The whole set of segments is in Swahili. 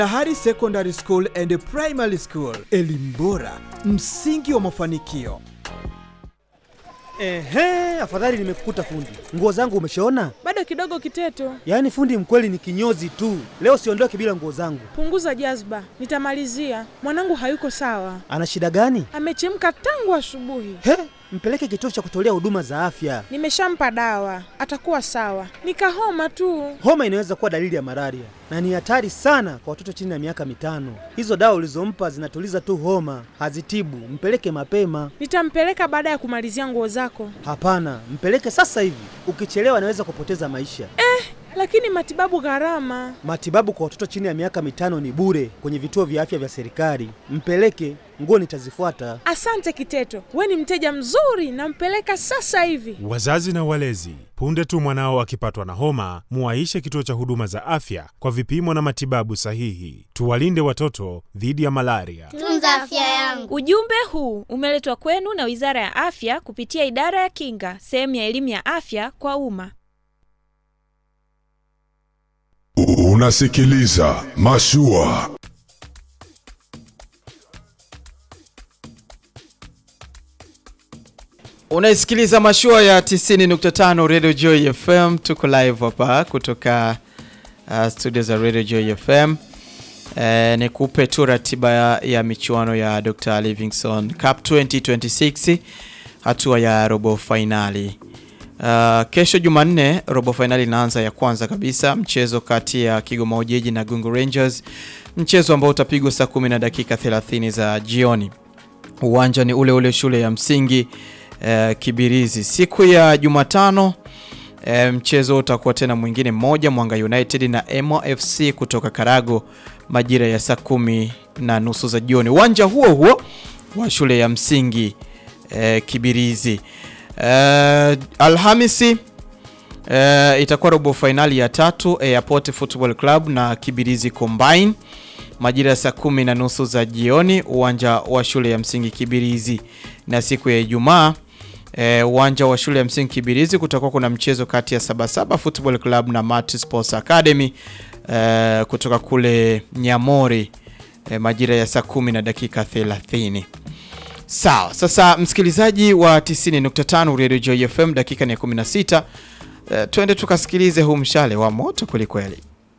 Dahari Secondary School and Primary School, elimu bora, msingi wa mafanikio. Ehe, afadhali nimekukuta fundi. Nguo zangu umeshaona? Bado kidogo Kiteto, Yaani fundi mkweli ni kinyozi tu. Leo siondoke bila nguo zangu. punguza jazba, nitamalizia. Mwanangu hayuko sawa, Ana shida gani? amechemka tangu asubuhi. He, mpeleke kituo cha kutolea huduma za afya. Nimeshampa dawa, atakuwa sawa. Nikahoma tu. Homa inaweza kuwa dalili ya malaria na ni hatari sana kwa watoto chini ya miaka mitano. Hizo dawa ulizompa zinatuliza tu homa, hazitibu. Mpeleke mapema. Nitampeleka baada ya kumalizia nguo zako. Hapana, mpeleke sasa hivi. Ukichelewa anaweza kupoteza maisha. Lakini matibabu gharama. Matibabu kwa watoto chini ya miaka mitano ni bure kwenye vituo vya afya vya serikali. Mpeleke, nguo nitazifuata. Asante Kiteto, we ni mteja mzuri, nampeleka sasa hivi. Wazazi na walezi, punde tu mwanao akipatwa na homa, muwaishe kituo cha huduma za afya kwa vipimo na matibabu sahihi. Tuwalinde watoto dhidi ya malaria. Tunza afya yangu. Ujumbe huu umeletwa kwenu na Wizara ya Afya kupitia Idara ya Kinga, sehemu ya elimu ya afya kwa umma. Unasikiliza Mashua. Unaisikiliza mashua ya 90.5 Radio Joy FM. Tuko live hapa kutoka uh, studio za Radio Joy FM. Eh, nikupe tu ratiba ya, ya michuano ya Dr. Livingstone Cup 2026 hatua ya robo fainali. Uh, kesho Jumanne robo fainali inaanza ya kwanza kabisa, mchezo kati ya Kigoma Ujiji na Gungu Rangers, mchezo ambao utapigwa saa 10 na dakika 30 za jioni. Uwanja ni ule ule shule ya msingi eh, Kibirizi. Siku ya Jumatano eh, mchezo utakuwa tena mwingine mmoja, Mwanga United na Emo FC kutoka Karago majira ya saa kumi na nusu za jioni, uwanja huo huo wa shule ya msingi eh, Kibirizi. Eh, Alhamisi eh, itakuwa robo fainali ya tatu Airport Football Club na Kibirizi Combine majira ya saa kumi na nusu za jioni uwanja wa shule ya msingi Kibirizi. Na siku ya Ijumaa eh, uwanja wa shule ya msingi Kibirizi kutakuwa kuna mchezo kati ya Sabasaba Football Club na Mat Sports Academy eh, kutoka kule Nyamori eh, majira ya saa kumi na dakika 30. Sawa, sasa msikilizaji wa 90.5 Radio Joy FM, dakika ni ya 16. Eh, twende tukasikilize huu mshale wa moto kwelikweli.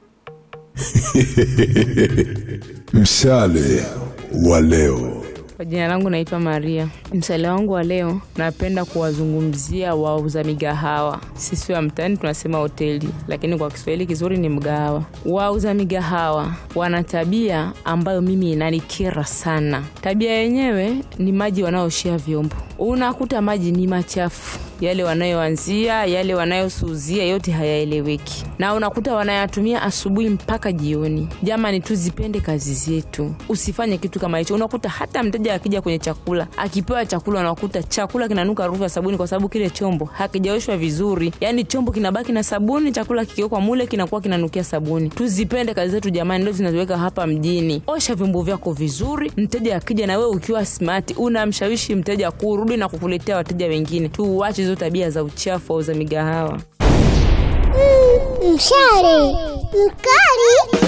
Mshale wa leo. Kwa jina langu naitwa Maria. Msale wangu wa leo, napenda kuwazungumzia wauza migahawa. Sisi wa mtaani tunasema hoteli, lakini kwa Kiswahili kizuri ni mgahawa. Wauza migahawa wana tabia ambayo mimi inanikera sana. Tabia yenyewe ni maji wanaoshia vyombo, unakuta maji ni machafu yale wanayoanzia yale wanayosuzia yote hayaeleweki, na unakuta wanayatumia asubuhi mpaka jioni. Jamani, tuzipende kazi zetu, usifanye kitu kama hicho. Unakuta hata mteja akija kwenye chakula, akipewa chakula, unakuta chakula kinanuka harufu ya sabuni, kwa sababu kile chombo hakijaoshwa vizuri. Yani chombo kinabaki na sabuni, chakula kikiwekwa mule kinakuwa kinanukia sabuni. Tuzipende kazi zetu jamani, ndio zinatuweka hapa mjini. Osha vyombo vyako vizuri, mteja akija na wewe ukiwa smart, unamshawishi mteja kurudi na kukuletea wateja wengine. Tuuache hizo tabia za uchafu au za migahawa. Mshale mkali.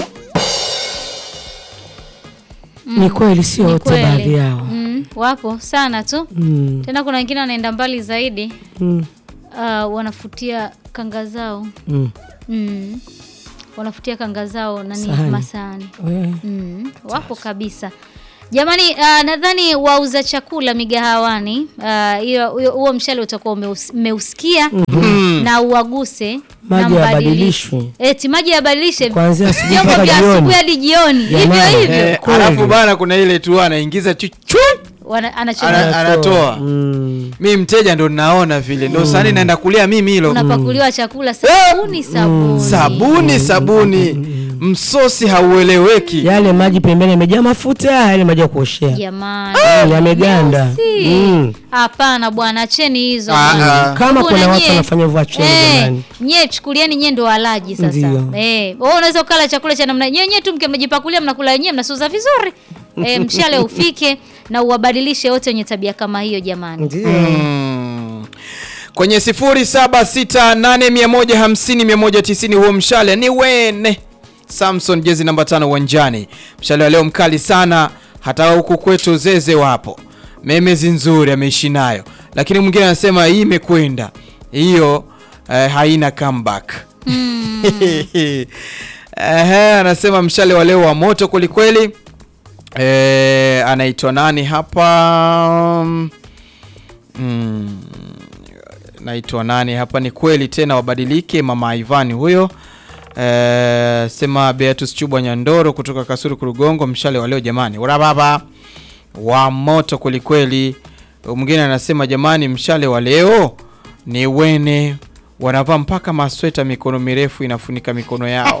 Ni kweli, sio Ni wote, kweli. baadhi yao. Mm, wapo sana tu Mm. tena kuna wengine wanaenda mbali zaidi Mm. uh, wanafutia kanga zao Mm. mm. wanafutia kanga zao nani Sahani. masahani We. mm. wapo kabisa jamani uh, nadhani wauza chakula migahawani uh, hiyo- huyo- huo mshale utakuwa umeus- mmeusikia Mhm. na uwaguse Maji na mbadilishe. yabadilishwe. eti maji yabadilishe Kuanzia asubuhi vyombo mpaka vya jioni. asubuhi hadi jioni hivyo Jamani. hivyo Eh, alafu bana kuna ile tu anaingiza tu chwa, Wana- anachoma. ana, anatoa mi mteja ndo naona vile ndo sani naenda kulia mimi hilo unapakuliwa chakula sabuni sabuni sabuni sabuni msosi haueleweki Yale maji pembeni yamejaa mafuta, yale maji ya kuoshea jamani Mm, yameganda. Si. Mm. hapana bwana acheni hizo Ah, bwana. ah. Kama Kuna kuna watu nyie- wanafanya hivyo, acheni Eh, jamani. nyie chukulieni nyie ndo walaji sasa Ndio. eh, wewe unaweza ukala chakula cha namna nyie nyie tu mke mmejipakulia mnakula wenyewe mnasuza vizuri eh, mshale ufike na uwabadilishe wote wenye tabia kama hiyo jamani Mm. kwenye 0768150190 huo mshale ni wene Samson jezi namba tano uwanjani. Mshale wa leo mkali sana, hata huku kwetu zeze wapo. Memezi nzuri ameishi nayo, lakini mwingine anasema hii imekwenda hiyo, eh, haina comeback. Ehe, anasema mshale wa leo wa moto kwelikweli. Eh, anaitwa nani hapa? Mm, naitwa nani hapa? Ni kweli tena, wabadilike. Mama Ivan huyo. Eh, sema Beatus Chubwa Nyandoro kutoka Kasuru Kurugongo. Mshale wa leo jamani, urababa wa moto kwelikweli. Mwingine anasema jamani, mshale wa leo ni wene, wanavaa mpaka masweta mikono mirefu inafunika mikono yao.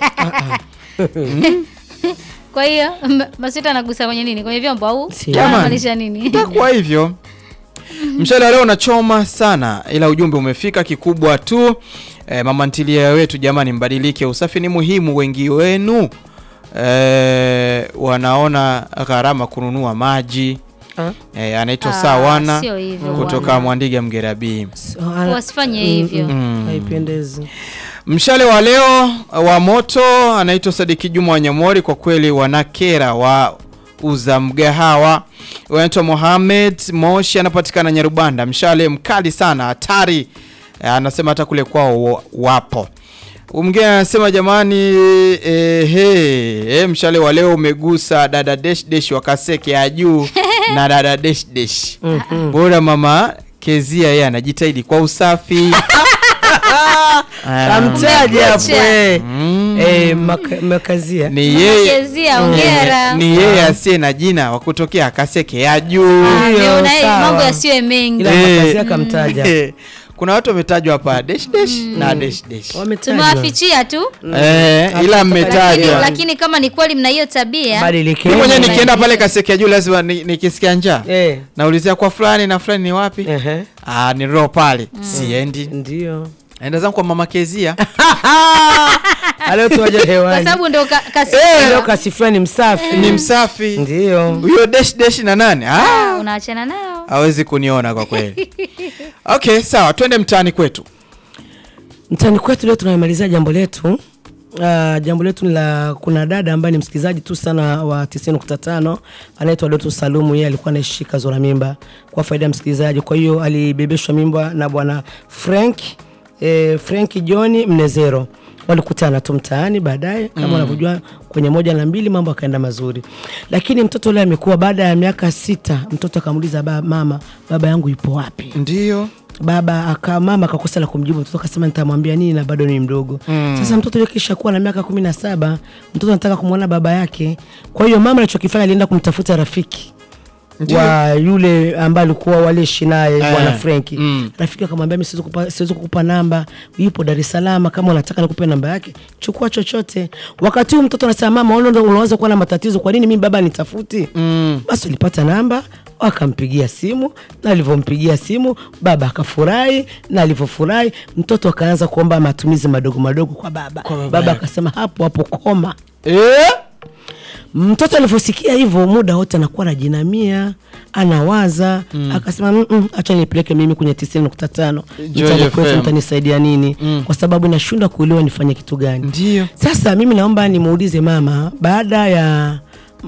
Kwa hiyo m- masweta anagusa kwenye nini? Kwenye vyombo au Jamani. anamaanisha nini? Itakuwa hivyo. Mshale wa leo unachoma sana, ila ujumbe umefika. Kikubwa tu e, mama ntilia wetu, jamani, mbadilike. Usafi ni muhimu. Wengi wenu e, wanaona gharama kununua maji e, anaitwa Ah, Sawana sio hivyo kutoka bwana. Mwandiga Mgerabii. Wasifanye hivyo. Mm. haipendezi Mshale wa leo wa moto anaitwa Sadiki Juma Wanyamori. Kwa kweli wanakera wa uza mgahawa wanaitwa Mohamed Moshi, anapatikana Nyarubanda. Mshale mkali sana, hatari. Eh, Anasema hata kule kwao wa- wapo. Mwingine anasema jamani, eh, he, eh, mshale wa leo umegusa dada desh desh wa Kaseke ya juu na dada desh desh. Bora mama Kezia yeye anajitahidi kwa usafi. Ah. kamtaja hapo eh. Eh, maka- makazia ni yeye Kezia, hongera. Eh, ni yeye asiye na jina wa kutokea Kaseke ya juu. Ah, ndio, na sawa. mambo yasiwe mengi. Ila Eh, makazia kamtaja. eh, kuna watu wametajwa hapa dash dash na dash dash. Tumewafichia tu. Eh, ila Lakini, mmetajwa. lakini kama ni kweli mna hiyo tabia Mimi mwenyewe nikienda pale Kaseke ya juu lazima ni- nikisikia njaa Eh. naulizia kwa fulani na fulani ni wapi? Ah, ni roho pale. Siendi. Ndio. Naenda zangu kwa mama Kezia. Leo tuwaje kwa hewani. sababu ndo ka, kasi Eh, leo kasifia ni msafi. Ni msafi. Ndio. Huyo dash dash na nani? Ah, Ah, unaachana nao. hawezi kuniona kwa kweli. Okay, sawa, twende mtaani kwetu. Mtani kwetu leo tunamalizia jambo letu. Uh, jambo letu ni la kuna dada ambaye ni msikilizaji tu sana wa 90.5 anaitwa Doto Salumu. Yeye alikuwa anaishika zora mimba kwa faida ya msikilizaji, kwa hiyo alibebeshwa mimba na bwana Frank eh, Frank John Mnezero. Walikutana tu mtaani baadaye, kama Mm. unavyojua kwenye moja na mbili mambo akaenda mazuri, lakini mtoto yule amekuwa, baada ya miaka sita, mtoto akamuuliza ba, mama, baba yangu yupo wapi? Ndio baba aka mama akakosa la kumjibu mtoto akasema nitamwambia nini na bado ni mdogo Mm. sasa mtoto yule kisha kuwa na miaka kumi na saba mtoto anataka kumwona baba yake kwa hiyo mama alichokifanya alienda kumtafuta rafiki Ndio. wa yule ambaye alikuwa waliishi naye Eh, bwana Frenki mm. rafiki akamwambia mimi siwezi kukupa, siwezi kukupa namba yupo Dar es Salaam kama unataka nikupe namba yake chukua chochote wakati huu mtoto anasema mama unaona unaanza kuwa na matatizo kwa nini mimi baba nitafuti mm. basi ulipata namba wakampigia simu na alivyompigia simu baba akafurahi na alivyofurahi mtoto akaanza kuomba matumizi madogo madogo kwa baba baba baba yake. akasema hapo hapo koma eh? mtoto alivyosikia hivyo muda wote anakuwa anajinamia anawaza Mm. akasema "Mm-mm, acha nipeleke mimi kwenye tisini nukta tano Joy mtaani kwetu FM. mtanisaidia nini kwa sababu nashindwa kuelewa nifanye kitu gani Ndio. sasa mimi naomba nimuulize mama baada ya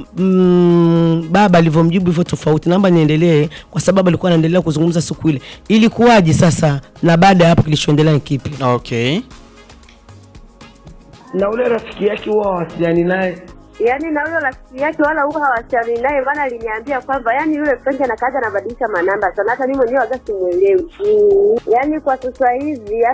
mm, baba alivyomjibu hivyo tofauti naomba niendelee kwa sababu alikuwa anaendelea kuzungumza siku ile ilikuwaje sasa na baada ya hapo kilichoendelea ni kipi okay na ule rafiki yake huwa hawasiliani naye yaani na huyo rafiki yake wala huwa hawasiliani naye, maana aliniambia kwamba yaani yule Frank anakaja anabadilisha manamba sana, hata mimi mwenyewe waga simwelewi. Mm, yaani kwa sasa hivi hata